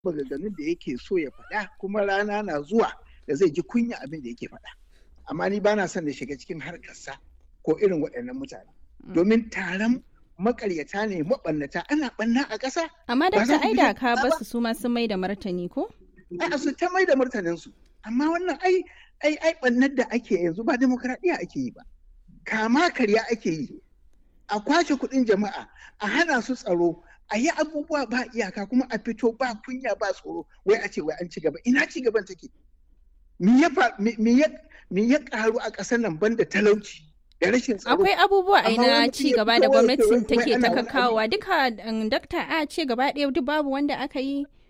maganganun da yake so ya faɗa kuma rana na zuwa da zai ji kunya abin da yake faɗa amma ni bana son da shiga cikin harkarsa ko irin waɗannan mutane domin taron makaryata ne maɓannata ana ɓanna a ƙasa Amma dakta ai da ka basu su ma sun mai da martani ko? a su ta mai da martaninsu amma wannan ai ai ai ɓannar da ake yanzu ba demokradiyya ake yi ba kama karya ake yi a kwace kuɗin jama'a a hana su tsaro a yi abubuwa ba iyaka kuma a fito ba kunya ba tsoro wai a ce wai an ci gaba ina ci gaban take me ya me ya karu a ƙasar nan banda talauci da rashin tsaro Akwai abubuwa a na ci gaba da gwamnatin take ta kakawa kakawa duka dakta a ce gaba ɗaya duk babu wanda aka yi